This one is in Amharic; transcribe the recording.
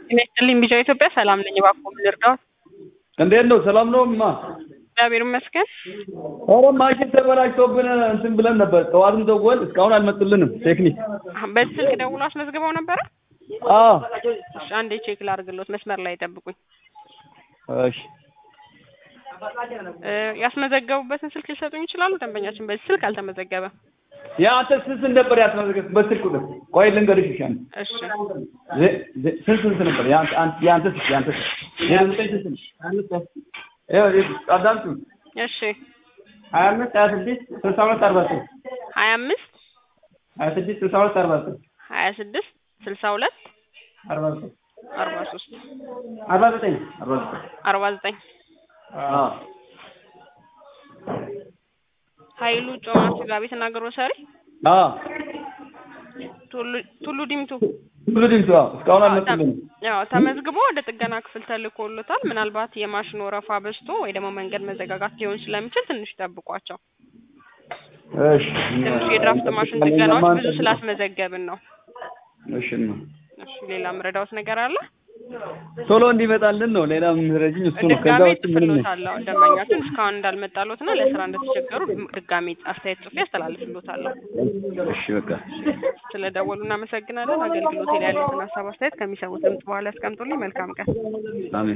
ጤና ይስጥልኝ ቢጫ ኢትዮጵያ ሰላም ነኝ። እባክዎ ምን ልርዳዎት? እንዴት ነው? ሰላም ነው እማ? እግዚአብሔር ይመስገን። ኧረ ማሽን ተበላሽቶብን እንትን ብለን ነበር። ጠዋትም ደወል እስካሁን አልመጡልንም። ቴክኒክ በዚህ ስልክ ደውሎ አስመዝግበው ነበረ? አዎ። እሺ አንዴ ቼክ ላድርግሎት። መስመር ላይ ጠብቁኝ። እሺ እ ያስመዘገቡበትን ስልክ ሊሰጡኝ ይችላሉ? ደንበኛችን በዚህ ስልክ አልተመዘገበም። የአንተ ስንት ስንት ነበር ያስመዘገብ በስልክ ቁጥር? ቆይ ልንገርሽ። እሺ አንተ እሺ ዜ- ዜ- ስንት ስንት ነበር የአንተ አንተ- የአንተ ስልክ የአንተ ስልክ ዜሮ ዘጠኝ ስንት ነው? ይኸው ይኸው አዳምጡ። እሺ ሀያ አምስት ሀያ ስድስት ስልሳ ሁለት አርባ ሶስት ሀያ አምስት ሀያ ስድስት ስልሳ ሁለት አርባ ሶስት ሀያ ስድስት ስልሳ ሁለት አርባ ሶስት አርባ ሶስት አርባ ዘጠኝ አርባ ዘጠኝ አርባ ዘጠኝ አዎ ኃይሉ ጮማ ስጋ ቤትና ግሮሰሪ አዎ ቱሉ- ቱሉ ዲምቱ ሁሉ ድምፅ አዎ እስካሁን አልመጡልንም። ያው ተመዝግቦ ወደ ጥገና ክፍል ተልኮሎታል። ምናልባት የማሽን ወረፋ በዝቶ ወይ ደግሞ መንገድ መዘጋጋት ሊሆን ስለሚችል ትንሽ ጠብቋቸው። እሺ ትንሽ የድራፍት ማሽን ጥገናዎች ብዙ ስላስመዘገብን ነው። እሺ ነው እሺ ሌላ ምረዳውት ነገር አለ? ቶሎ እንዲመጣልን ነው። ሌላ የምንረጅኝ እሱ ነው። ከዛ ድጋሜ ውጭ ምንም ጽፍሎታለሁ። ደንበኛችን እስካሁን እንዳልመጣሎትና ለስራ እንደተቸገሩ ድጋሜ አስተያየት ጽፌ ያስተላልፍሎታለሁ። እሺ በቃ ስለደወሉ እናመሰግናለን። አገልግሎት ላይ ያሉትን ሀሳብ አስተያየት ከሚሰሙት ድምጽ በኋላ ያስቀምጡልኝ። መልካም ቀን። አሜን።